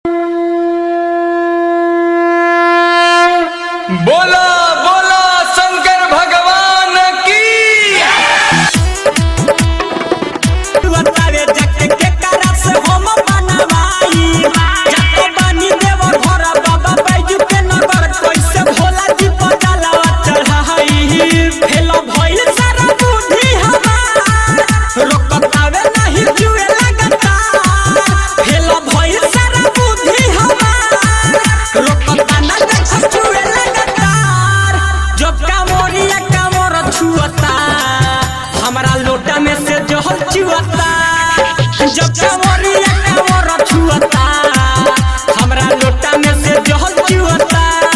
बोला बोला शंकर भगवान की बतावे जके के करा से हम बनवाई जके बनी देव घर बाबा बैजू के नगर कैसे भोला जी पटाला चढ़ाई फेल भइल सारा बुद्धि हमार रोकतावे नहीं जुए लगता फेल भइल सारा बुद्धि हमार रोकता ना देख जुए लगता जब कामोरिया कामोर छुअता हमरा लोटा में से जहल चुअता जब कामोरिया कामोर छुअता हमरा लोटा में से जहल चुअता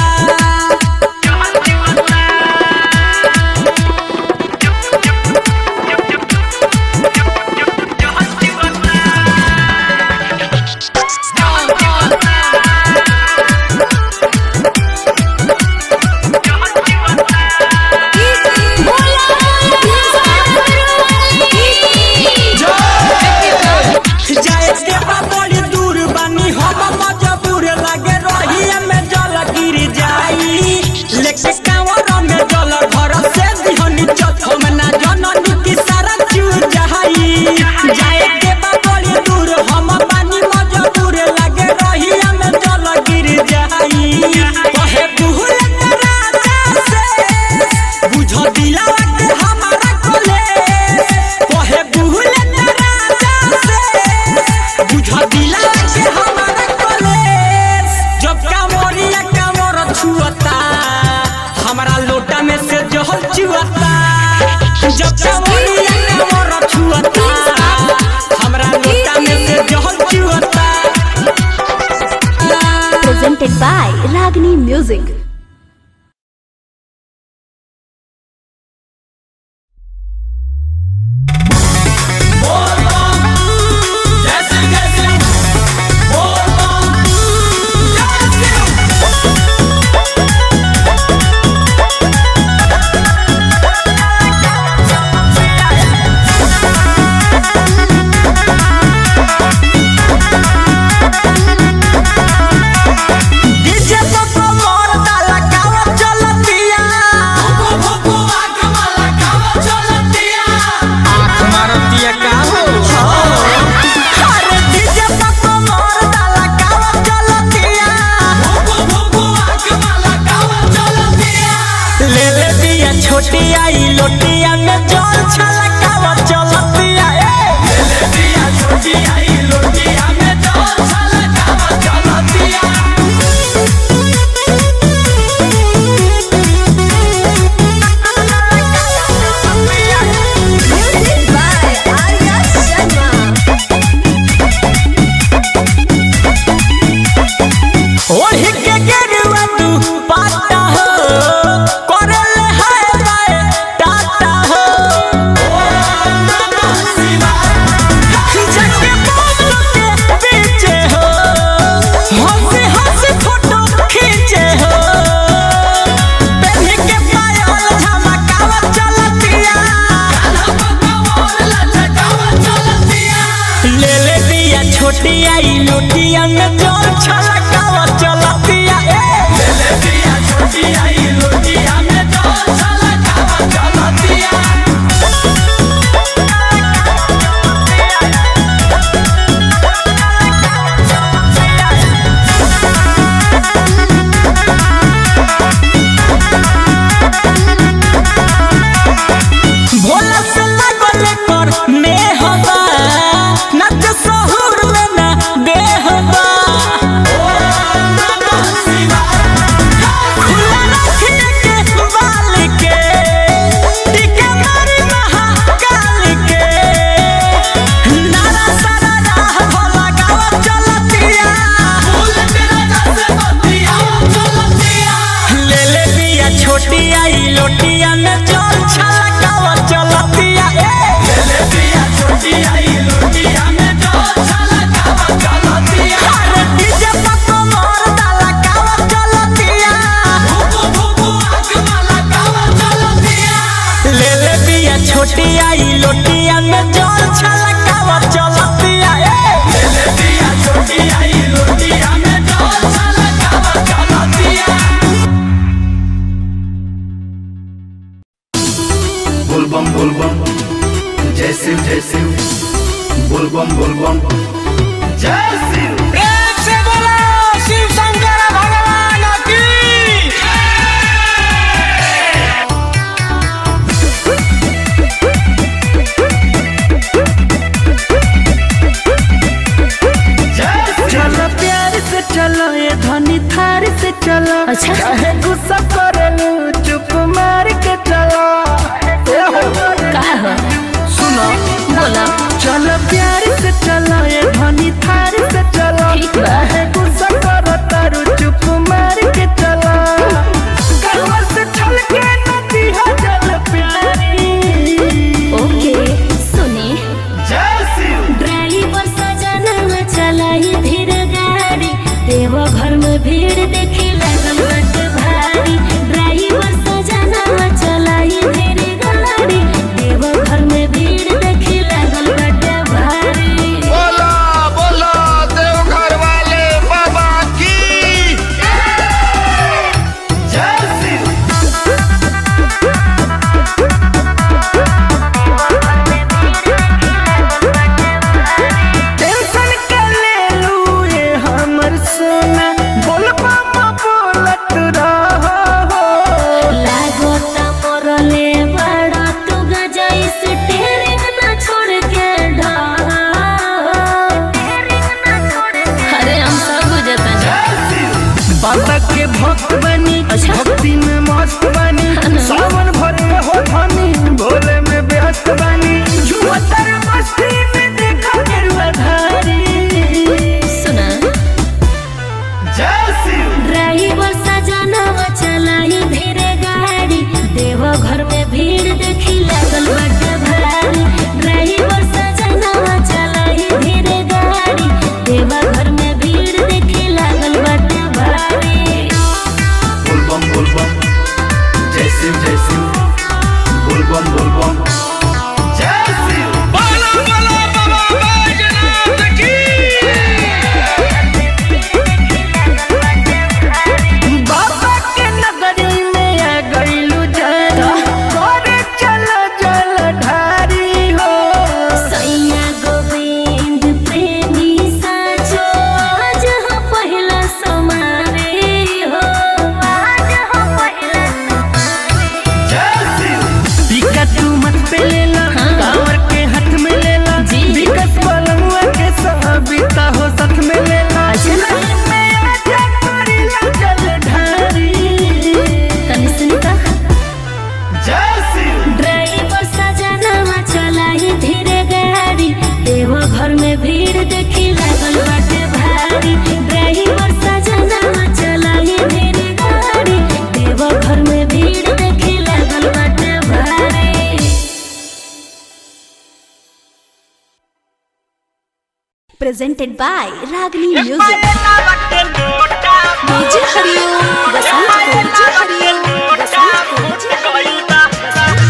जाए के बा बड़ी दूर बानी हम मजबूर लागे रहिए में जल गिर जाई लेके कांवर में जल घर से दिहनी चत हम ना जननी की सारा चू जाई जाए के बा बड़ी दूर हम बानी मजबूर लागे रहिए में जल गिर जाई कहे भूल राजा से बुझ दिला के हमारा कोले कहे भूल राजा से बुझ दिला के हमारा कॉलेज जब कामोरिया कामोर छुअता हमारा लोटा में से जहल चुअता जब कामोरिया कामोर छुअता हमारा लोटा में से जहल चुअता presented by Ragini Music. DJ तो कमर डाला कावा चलतिया आँख मारतिया का हो अरे डीजे तो कमर डाला कावा चलतिया ले ले दिया छोटी आई लोटिया में जल छलकावा चलतिया ए Music by Arya Sharma. ओढ़ी के गेरुआ तू पाता हो करल है बाय टाटा हो जके बाबू के पीछे हो हंसी हंसी फोटो खींचे हो पहन के पायल झमकावा चलतिया ले ले दिया छोटी आई लोटिया में जोर छलकावा चलतिया ए भोला से लागल कर नेहबा नच सहुर में ना देहबा जय शिव जय शिव बोलबम बोलबम जय शिव प्रेम से बोलो शिव शंकर भगवान की चलो प्यार से चलो ये धनी थार से चलो अच्छा। चाहे गुस्सा करलू चुप मार के चलो ए हो। का हो सुनो बोला चलो प्यार से चलो ये धनी थार से चलो ठीक बा। चाहे गुस्सा करो तारू चुप मार के चलो गलवा से छल के नदी है जल प्यारी ओके सुनी जय शिव ड्राइवर सजना चलाई धीर गाड़ी देव घर में भीड़ देखी लगल बट भारी ड्राइवर सजना चलाई धीर गाड़ी देव घर में भीड़ देखी लगल बट भारी बोलो बोलो देवघर वाले बाबा की जय शिव टेंशन के ले लू ये हमर सोना बोल पापा बोलत रहो लागो त मोरले बड़ा तू गजाई से टेरिंग ना छोड़ के ढा अरे हम सब बुझता जय शिव बाबा के भक्त बनी अच्छा। भक्ति में मस्त बनी हाँ। सावन भर में हो धनी भोले में व्यस्त बनी जुवतर मस्ती में देखा गेरुआ धारी सुना जय शिव ड्राइवर सजनवा चलाई धीरे गाड़ी देव घर में भीड़ देखी लागल बट भारी ड्राइवर सजनवा चलाई धीरे गाड़ी देव घर में भीड़ देखी लागल बट भारी बोलबम बोलबम जय शिव जय शिव बोलबम बोलबम जय शिव बोलो बोलो बाबा बैजनाथ की बाबा के नगरी में आ गईलू जाना करे चल जल ढारी हो सैया गोविंद प्रेमी साचो आज हो पहिला समारे हो आज हो पहिला जय शिव बिका तू मत पे लेला हाँ। कांवर के हाथ में लेला जी। बिकस पलंगवा के साबिता हो साथ में लेला जिंदगी में आजा करीला जल ढारी तनी सुनिता जय शिव ड्राइवर सजनवा चलाई धीरे गाड़ी देव घर में भीड़ देखी लागल बाटे भारी ड्राइवर सजनवा चलाई धीरे गाड़ी देव घर में भीड़ देखी लागल बाटे भारी presented by Ragini Music. DJ Hariom, Basant Ko, DJ Hariom, Basant Ko, DJ Hariom.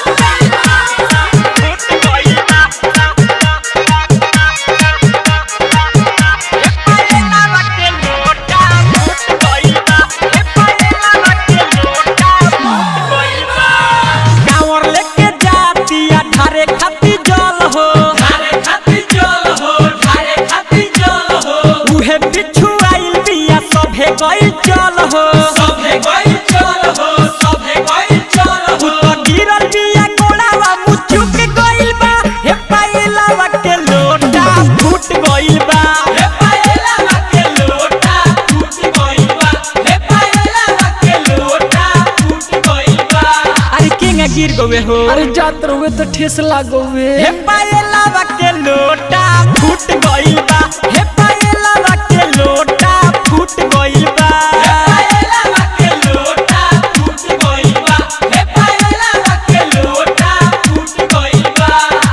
कांवर लेके जातिया ढारे खाती जल हो ढारे खाती जल हो ढारे खाती जल हो उहे बिच्छू आइल बिया सभे गइल चल हो सभे गई चल हो सभे गई चल तू हो तो गिरल बिया कोड़ावा मुचुक गइल बा हे पाइलावा के लोटा फूट गइल बा हे पायला के लोटा टूट गइल बा हे पायला के लोटा टूट गइल बा अरे केंगा गिर गवे हो अरे जात रहुए तो ठेस लागोवे हे पाइलावा के लोटा फूट गइल बा हे पाइलावा के लोटा फूट गइल बा पायला के लोटा टूट गइल बा हे पायला के लोटा टूट गइल बा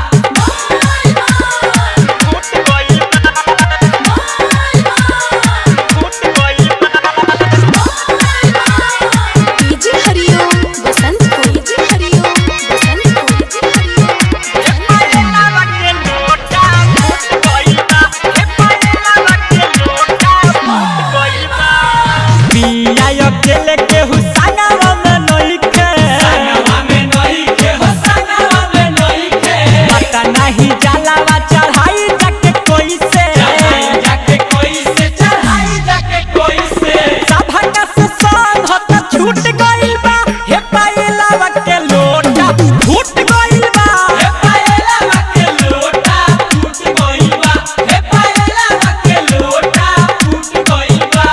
DJ Hariom, Basant Ko, DJ Hariom, Basant Ko, DJ Hariom, Basant Ko. नाही जलावा चढ़ाई जाके कोई से चढ़ाई जाके कोई से चढ़ाई जाके कोई से सभा से संग होता छूट गइल बा हे पाइलावा के लोटा छूट गइल बा हे पायला के लोटा टूट गइल बा हे पायला के लोटा टूट गइल बा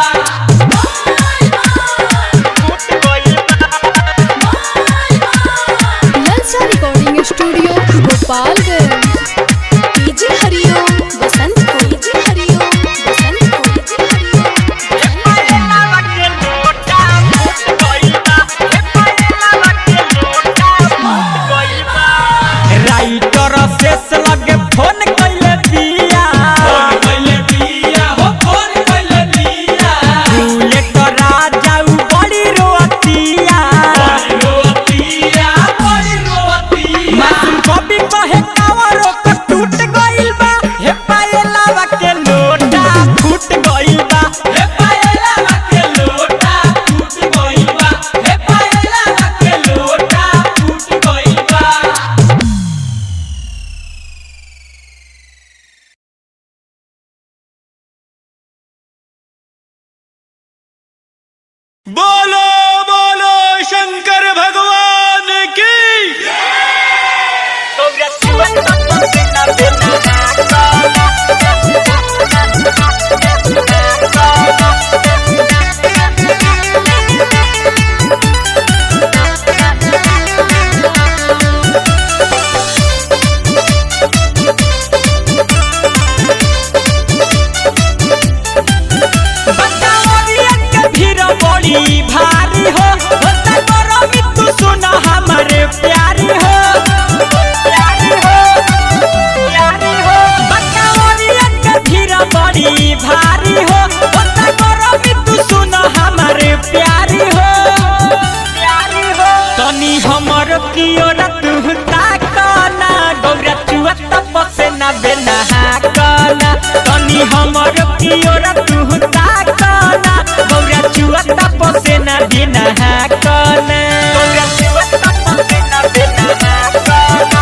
ललचा recording studio Gopalganj DJ Hariom Basant को डीजे हरिओम बसंत को डीजे हरिओम पाइलावा के लोटा छूट गइल बा हे पाइलावा के लोटा छूट गइल बा राइटर शेष लगे फोन कइले बिया फोन कइले बिया हो फोन कइले बिया भूले तो राजा उ बड़ी रोतिया बड़ी रोतिया बड़ी रोतिया मासूम कभी कहे कावरो को टूट गइल बा हे पायलावा के लोटा फूट गइल बा हे पायला के लोटा टूट गइल बा हे पायला के लोटा टूट गइल बा बोलो बोलो शंकर भगवान की बतावरिया के भीड़ बड़ी भारी हो होता करो मितु सुन हमारे प्यारी हो प्यारी हो प्यारी हो बतावरिया के भीड़ बड़ी भारी हो होता करो मितु सुन हमारे प्यारी हो प्यारी हो तनी हमर की ओर तू ताकना गौरा चुआ तपसे ना बेना हाकना तनी हमर की ओर तू ताकना गौरा चुआ तपसे ना बेना हाकना गौरा चुआ तपसे ना बेना हाकना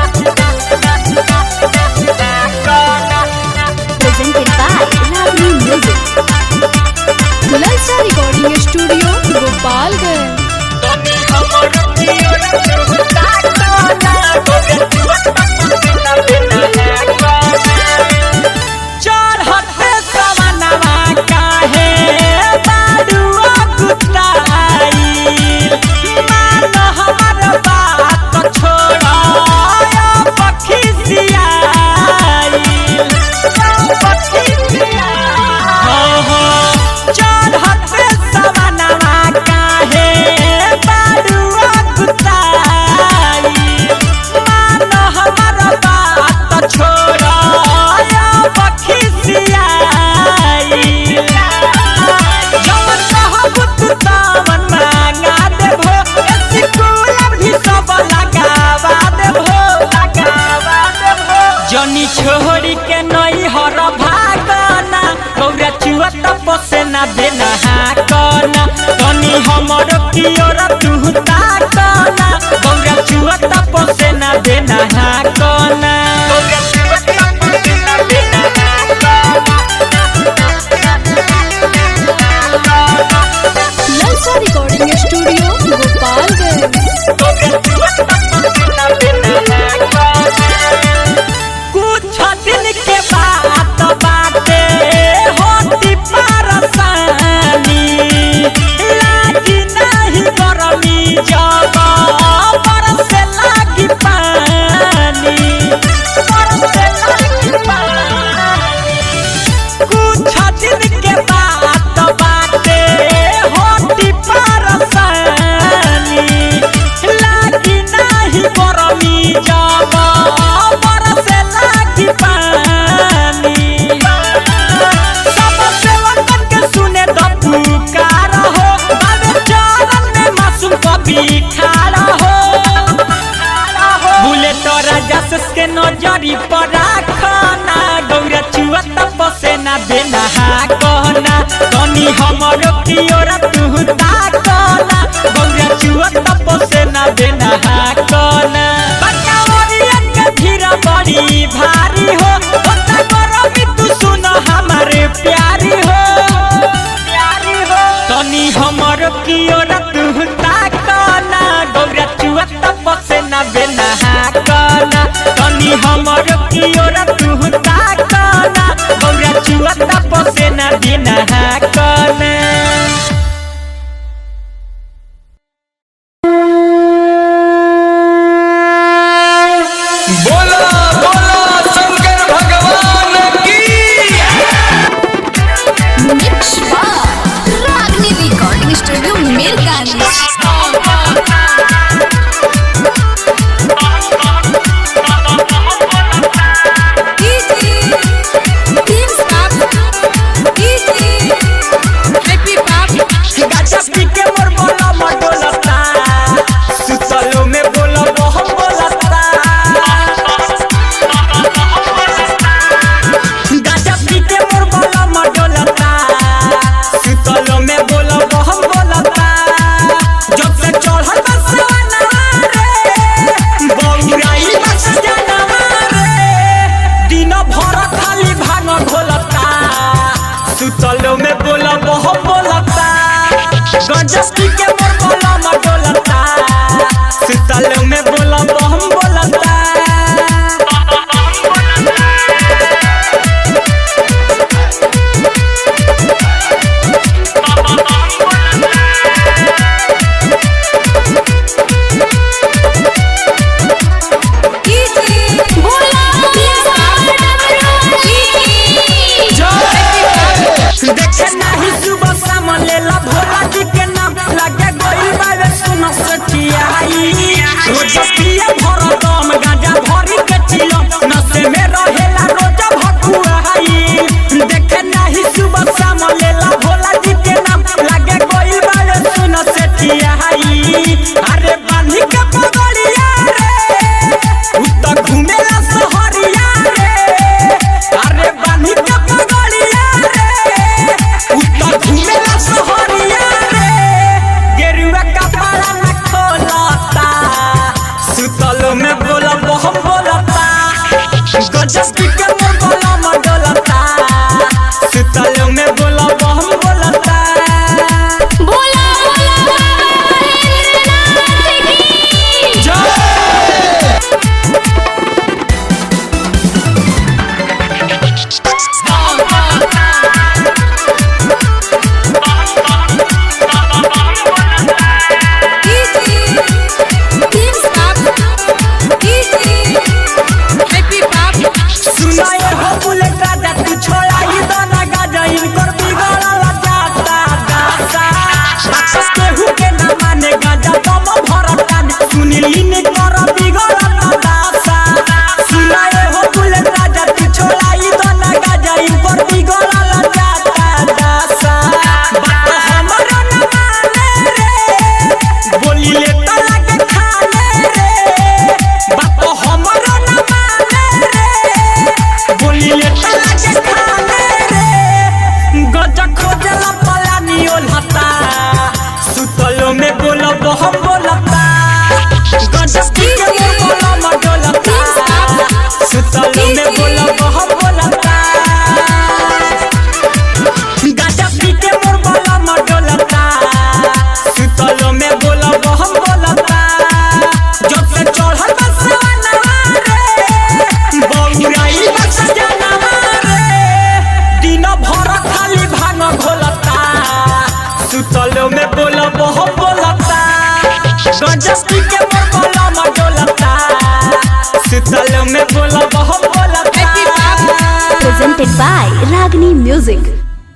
presented by Lovely Music ललचा रिकॉर्डिंग स्टूडियो गोपालगंज तनी हमर की ओर तू ताकना गौरा चुआ तपसे ना बेना हाकना चढ़ते सवनवा काहे बाडुआ कुताई मान हमर बात छोड़ा पखी सियाई पखी चढ़ते सवनवा काहे बाडुआ कुताई मान हमर बात छोड़ा पखी सियाई जवन कहब तू तवन मांगा देबो स्कूल भी सब लगावा देबो लगावा देबो जनी छोड़ी के नई हर भागना गौरा चुआ तपसे ना देना हाकना तनी हमर की ओर तू ताकना गौरा चुआ तपसे ना देना हाकना गौरा चुआ तपसे ना देना ललचा रिकॉर्डिंग स्टूडियो गोपालगंज कुछ दिन के बात बाटे होती परसानी लागी नहीं गरमी जब बरसे लागी पानी बरसे लागी पानी कुछ दिन के बात बाटे होती परसानी लागी नहीं गरमी जब बरसे लागी पानी सब सेवकन के सुने द पुकार हो बाबे चरण में मासूम कभी खाड़ा हो बुले तो राजा के नजरी पर राखना गौरा चुआ तपसे ना देना हाकना तनी हमर की ओर तू ताकना गौरा चुआ तपसे ना देना हाकना बकावरिया के धीरा बड़ी बड़ी भारी हो होता गरमी तू सुन हमारे प्यारी हो प्यारी हो तनी हमर की औरत ताकना गौरा चुआ तपसे ना बेना हाकना तनी हमर की औरत ताकना गौरा चुआ तपसे ना बिना हाकना बोला बोला शंकर भगवान की मिक्स बार रागनी रिकॉर्डिंग स्टूडियो मिरगानी गाजा पी के मोर बोला मडोलता सुतलो में बोला बहम बोलता गाजा पी के मोर बोला मडोलता सुतलो में बोला बहम बोलता जब से चढ़ल बसवाना रे बौराई बस जानवा रे दिन भर खाली भांग घोलता सुतलो में बोला बहम बोलता गंजस्ती के मोर बोला मडोलता सुतलो में बोला बहम बोलता देखे नाही सुबह शाम लेला भोला जी के नाम लगे गोई बावे सुन सचियाई रोज पिए भर दम गांजा भरी के चिलो नशे में रहेला रोज भकुआई देखे नाही सुबह शाम लेला भोला जी के नाम लगे गोई बावे सुन सचियाई अरे बांधी के पगड़िया रे उत घूमेला सहरिया रे अरे बांधी के पगड़िया रे उत घूमेला सहरिया रे गेरुआ कपड़ा न खोलता सुतलो में बोला बहम बोलता गजस्ती के मोर बोला मडोलता सुतलो में बोला बहम बोलता सुनाए हो बुलेट राजा तू छोड़ा ही दाना गाजा इनकर बिगड़ल जाता दासा राक्षस केहू के न माने गाजा दम भरता सुनीली ने कर बिगड़ल दासा सुनाए हो बुलेट राजा तू छोड़ा ही दाना गाजा इनकर बिगड़ल जाता दासा बात हमरो न माने रे बोली ले त लगे खाने रे बात हमरो न माने रे बोली ले त लगे खाने रे गजा खोजला पलानी ओलता सुतलो में बोला बहम बोलता गजा पी के मोर बोला मडोलता सुतलो में बोला बहम बोलता गाजा पी के मोर बोला मडोलता सुतलो में बोला बहम बोलता जब से चढ़ल बसवाना रे बौराई बस जानवा रे दिन भर खाली भांग घोलता सुतलो में बोला बहम बोलता गंजस्ती के मोर बोला मडोलता सुतलो में बोला बहम बोलता presented by Ragini Music.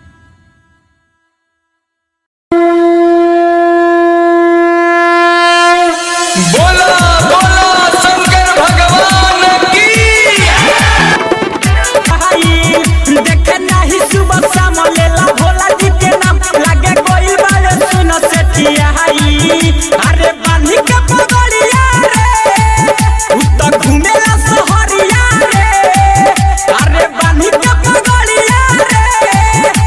बोला बोला शंकर भगवान की भाई देखे नाही सुबह शाम लेला भोला जी के नाम लागे कोई बारे सुन सेठियाई अरे बांधी के पगड़िया रे उत घूमेला सहरिया रे अरे बांधी के पगड़िया रे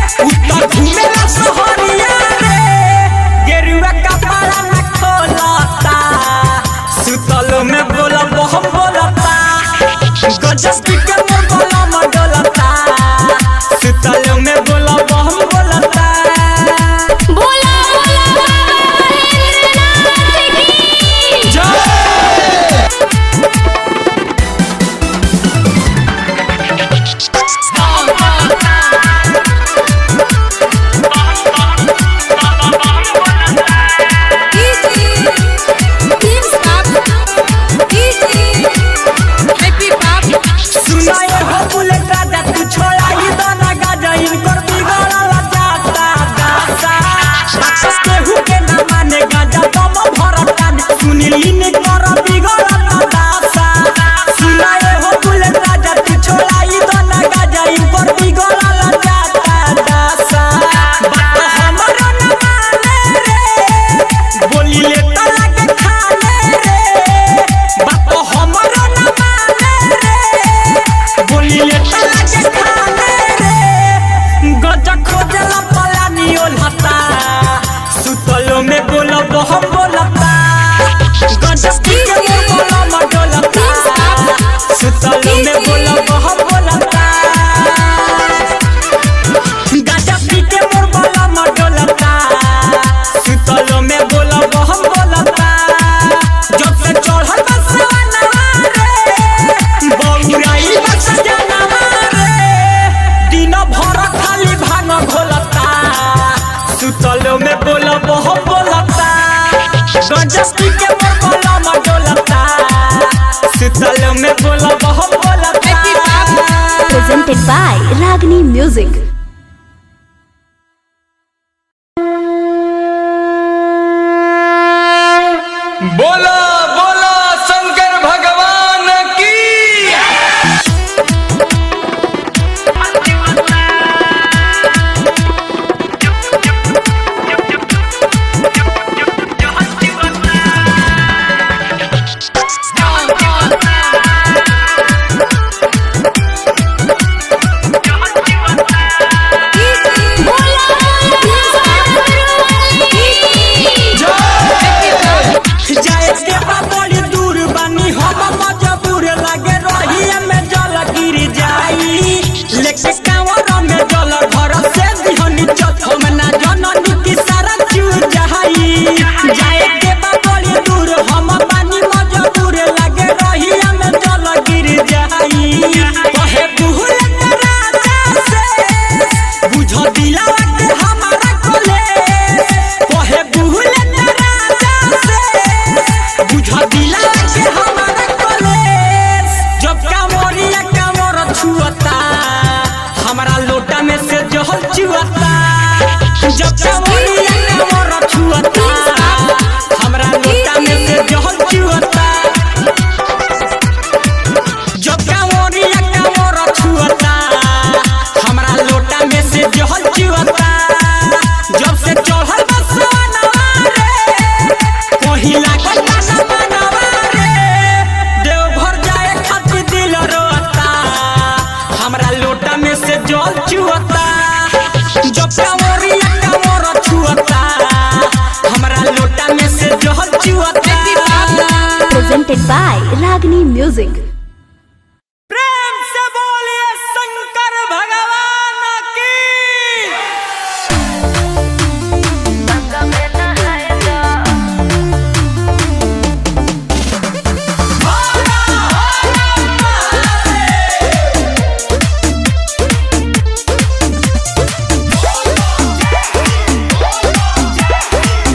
सुनाए हो बुलेट राजा तू छोड़ा ही दाना गाजा इनकर बिगड़ल जाता दासा बात केहू के ना माने गाजा दम भरता सुनील इनकर बिगड़ल दासा सुनाए हो बुलेट राजा तू छोड़ा ही दाना गाजा इनकर बिगड़ल जाता दासा बात हमरो ना माने रे बोली ले तो लगे खाने रे बात हमरो ना माने रे बोली ले तो लगे खाने रे गजा खोजला पलानी ओलहता सुतलो में बोलब हम बोलता गजा पी के मोर बोला मडोलता सुतलो में बोलब हम बोलता गाजा पी के मोर बोला मडोलता सुतलो में बोलब हम बोलता जब से चढ़ल बसवनवा रे बौराई बस जनवा रे दिन भर खाली भांग घोलता सुतलो में बोलब हम बोलता गाजा पी के मोर बोला मडोलता सुतलो में बोलब हम बोलता presented by Ragini Music. बोला बोला शंकर भगवान की जाए के बा बड़ी दूर बानी हम मजबूर लगे रहिए में जल गिर जाई लेके कांवर में जल घर से दिहनी चथ हम ना जननी की सारा चू जाई जाए के बा बड़ी दूर हम बानी मजबूर लगे रहिए में जल गिर जाई कहे बुहल के राजा से बुझ दिला के हमारा कोले कहे बुहल के राजा से बुझ दिला के हमारा कॉलेज जब कांवरिया कांवर छुअता हमारा लोटा में से जहल चुअता जब कांवरिया कांवर छुअता हमारा लोटा में से जहल चुअता जब कांवरिया कांवर छुअता हमारा लोटा में से जहल चुअता जब से चढ़ल बसवनवा रे कहीं लागल गाना बनवा रे देवघर जाए खातिर दिल रोता हमरा लोटा में से जल चुअता जब कांवरिया कांवर छुअता हमरा लोटा में से जल चुअता Presented by Ragini Music. प्रेम से बोलिए शंकर भगवान की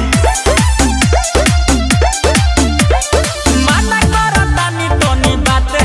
माना करतानी तोनी बात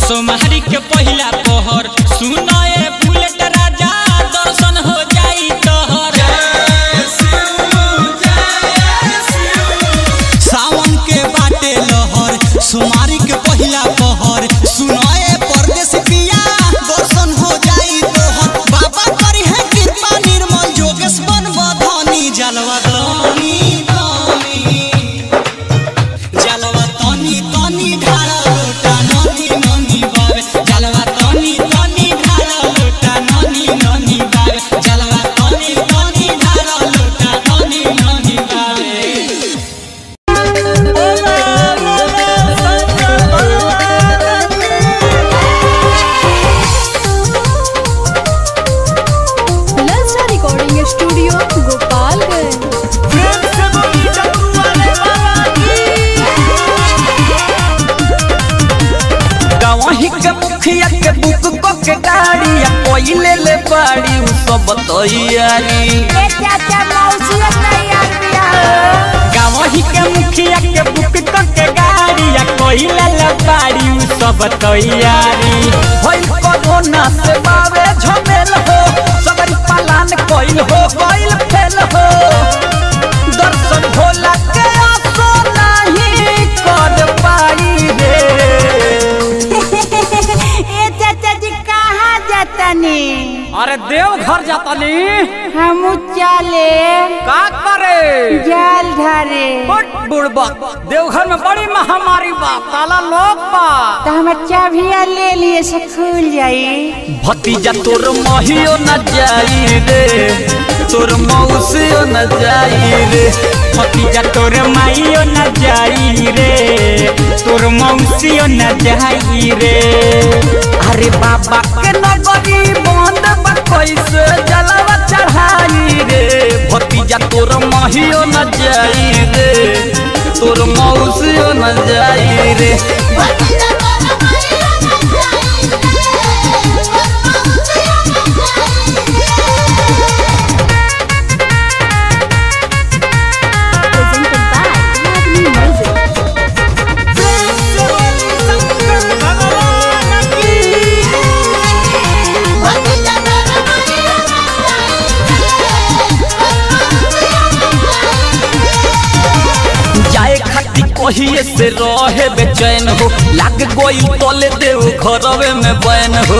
सोमहारी के पहिला पहर सुनाए बुलेट राजा दर्शन हो जाई तोहर सावन के बाटे लहर सोमारी के पहिला पहर सुनाए परदेश पिया दर्शन हो जाई तोहर बाबा करी है कृपा निर्मल जोगेश बन बधनी जलवा तनी तनी जलवा तनी तनी ढाला लोटा ननी ननी बावे जलवा तनी तनी ढाला लोटा ननी ननी बावे जलवा तनी तनी ढाला लोटा ननी ननी बावे ललचा रिकॉर्डिंग स्टूडियो गोपालगंज गवही के मुखिया के बुक को के गाड़ी या कोई ले ले बाड़ी उ सब तैयारी गावही के मुखिया के बुक क के गाड़ी या कोई ले बाड़ी उ सब तैयारी होई कोरोना से बावे झमेल हो सगरी पालन कोइल हो कोइल फेल हो दर्शन भोला के आसो नहीं कर पाई रे ए चाचा जी कहाँ जातनी अरे देव घर जाता नी हम चले का करे जाल धरे बट बुड़बा देवघर में बड़ी महामारी बा ताला लोग बा तो हम चाबिया ले लिए से खुल जाई भतीजा तोर महियो न जाई रे तोर मौसियो न जाई रे भतीजा तोर माइयो न जाई रे तोर मौसियो न जाई रे अरे बाबा के नगरी बंद बा कैसे जलवा चढ़ाई रे भतीजा तोर महियो न जाई रे तोर मौसियो न जाई रे presented by Ragni Music. जाए खाती कहिए से रहे बेचैन हो लाग गोई तले देव घरवे में बैन हो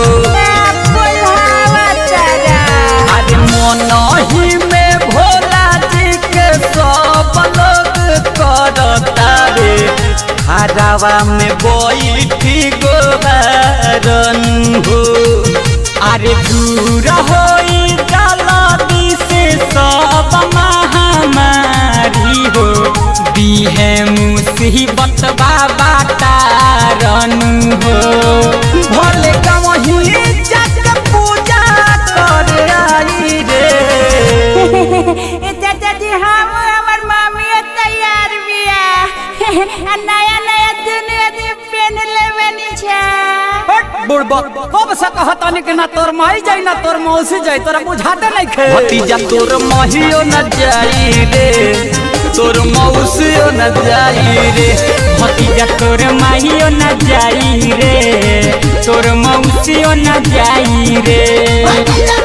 अरे मन ही में भोला जी के सब लोग करता रे हरावा में बैठी गोबारन हो अरे दूर होई जलदी से सब महामारी हो बीहे मुसीबत बाबा तारन हो भले कहीं जाके पूजा कर आई रे ए चाचा जी हम हमर मामी तैयार बिया आ नया नया दुनिया दी पेन लेवनी छा बुड़बा कब से कहतानी कि ना तोर माई जाई ना तोर मौसी जाई तोरा बुझाते नहीं खे भतीजा तोर माहियो न जाई रे तोर मौसियो न जाई रे भतीजा तोर माइयो न जाई रे तोर मौसियो न जाई रे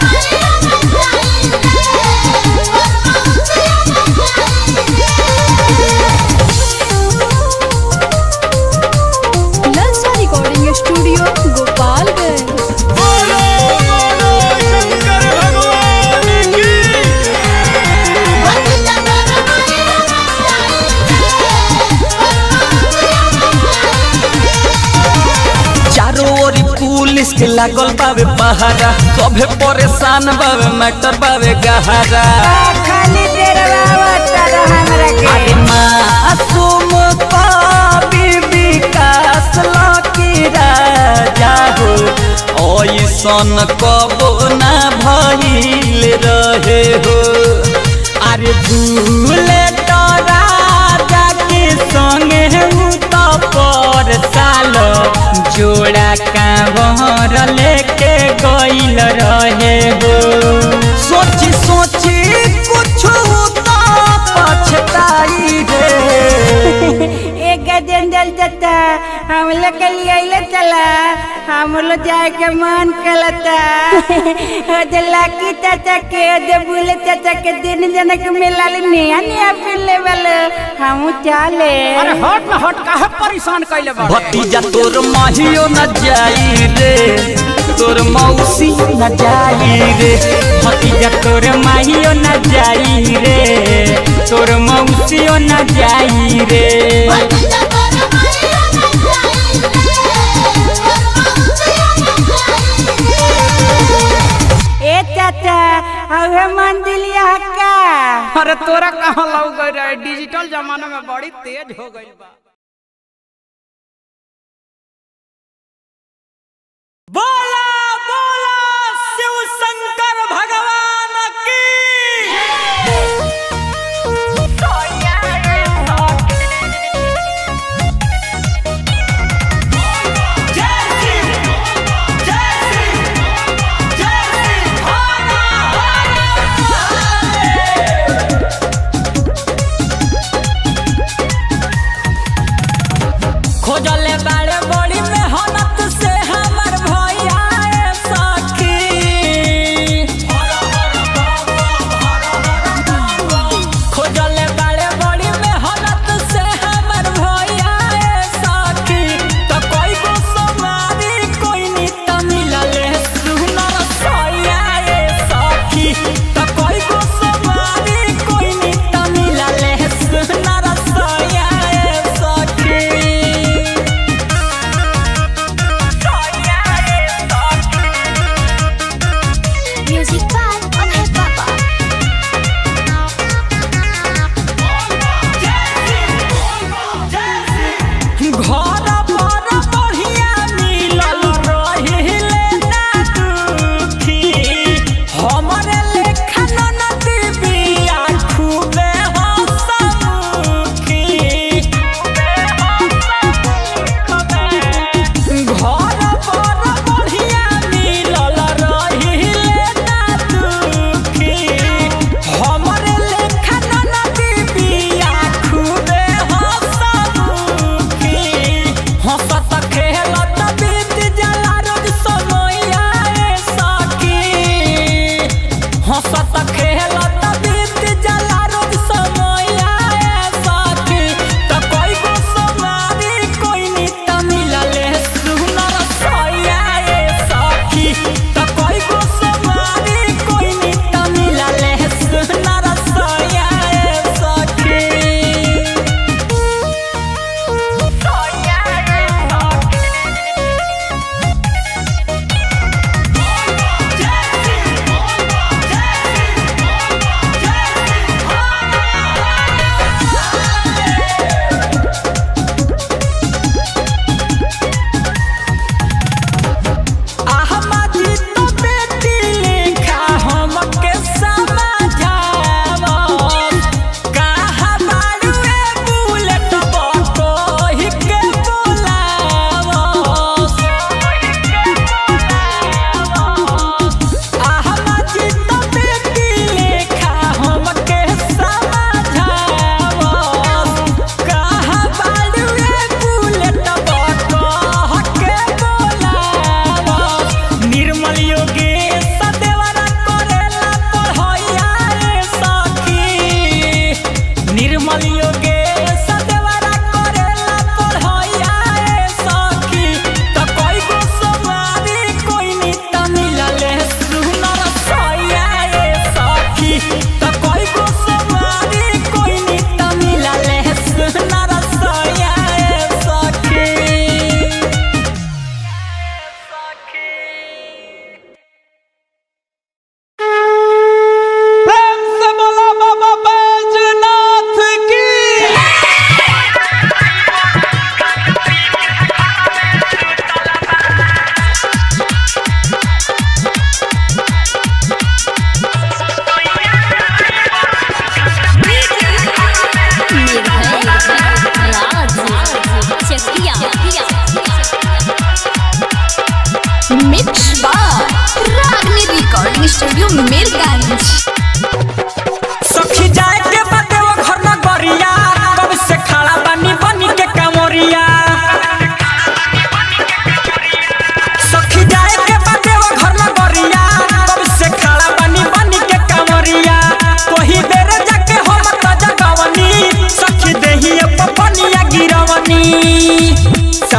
ललचा रिकॉर्डिंग स्टूडियो गोपालगंज चारों ओरी पुलिस के लागल बावे पहारा सभे परेशान बावे मैटर बावे गहरा खाली देर बाबा हमरा के अरे मासूम कवि विकास लकी राजा हो ऐसन कबो ना भइल रहे हो अरे भूले तो राजा के संगे हूँ तो पर साल जोड़ा कांवर लेके गइल रहे हो सोची सोची कुछ तो पछताई रे एक गजन जल जता हम लोग के लिए अइले चला हम लोग जाए के मन करता ओ जे लाकी चाचा के ओ जे बुले चाचा के दिन जन के मिला ले नया नया पिले वाले हम चले अरे हट ना हट काहे परेशान कैले बा भतीजा तोर माहियो न जाई रे तोर मौसी न जाई रे भतीजा तोर माहियो न जाई रे तोर मौसियो न जाई रे ए चाचा हवे मंदिलिया का अरे तोरा कहाँ लग गई रे डिजिटल जमाना में बड़ी तेज हो गई बा बोला बोला शिव शंकर भगवान की खोजले बाड़े बड़ी मेहनत से हमर भैया ए सखी खोजले बाड़े बड़ी मेहनत से हमर भैया ए सखी त कोई गो समारी कोई नी त मिलले सुनर सैया ए सखी त कोई गो समारी कोई नी त मिलले सुनर सैया ए सखी Music by Abhay Papa. घर पर बढ़िया मिलल रहिले ना दुखी हमरे लेखा ननदी बिया खूबे हंसमुखी घर पर बढ़िया मिलल रहिले ना दुखी हमरे लेखा ननदी बिया खूबे हंसमुखी हंसत खेलत बीत जाला रोज समैया ए सखी हंसत खेलत बीत जाला रोज समैया ए सखी त कोई गो समारी कोई नी त मिलले सुनर सैया ए सखी त कोई गो समारी कोई नी त मिलले सुनर सैया ए सखी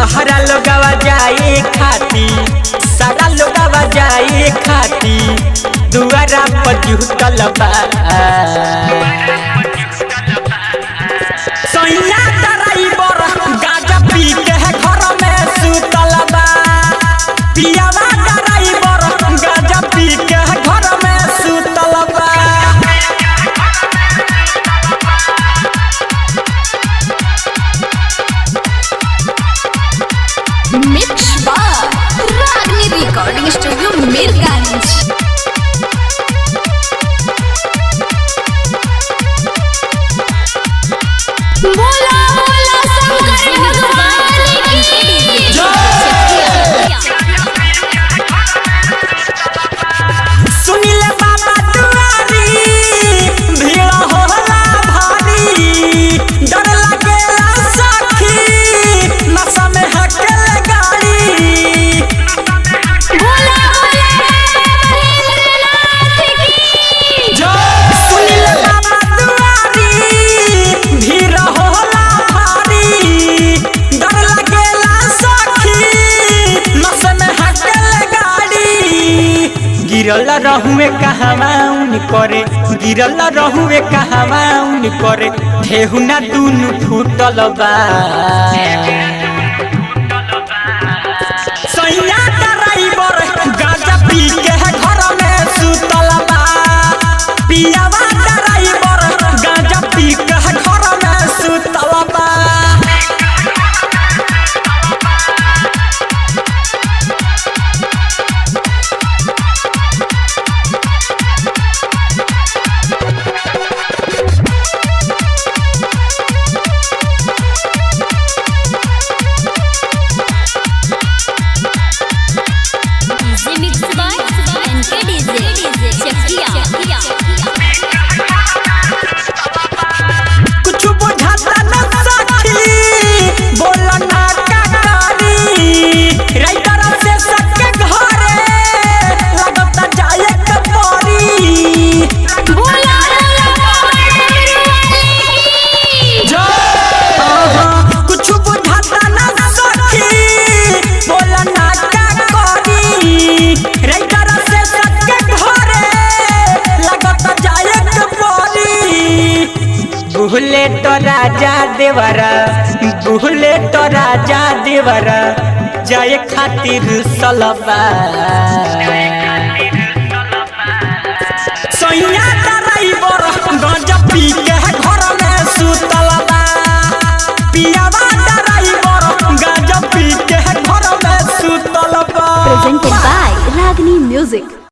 बहरा लोगवा जाए खाती सारा लोगवा जाए खाती दुआरा पर जुटल बा सैया ड्राइवर गाजा पी के घर में सुतल बा पियावा ड्राइवर गाजा पी के घर में सुतल बा मिक्स बार रागनी रिकॉर्डिंग स्टूडियो मीरगंज बोला बोला शंकर भगवान की सुनिले बाबा दुआरी भीड़ होला भारी डर लागेला सखी नशा में हकल गाड़ी बोला बोला महेंद्रनाथ की सुनिले बाबा दुआरी भीड़ होला भारी डर लागेला सखी नशा में हकल गाड़ी गिरल रहुए कहवाउन करे गिरल रहुए कहवाउन करे ठेहुना दुनु फूटल बा सैया ड्राइवर गाजा पी के घर में सुतल बा पियावा ड्राइवर गाजा पी के घर में सुतल बा DJ mix by NK DJ Chakiya कुछ बुझाता न सखी बोल ना का करी राइटर से सके घरे लगता जाए के परी बोला आहा, कुछ बुझाता न सखी बोल ना का करी राइटर से सके घरे लगता जाए के परी बुहले तो राजा देवरा बुहले तो राजा देवरा जाए खातिर सलबा सैया ड्राइवर गंजा पी के घर में सुतलबा पियावा ड्राइवर गंजा पी के घर में सुतलबा presented by Ragni Music.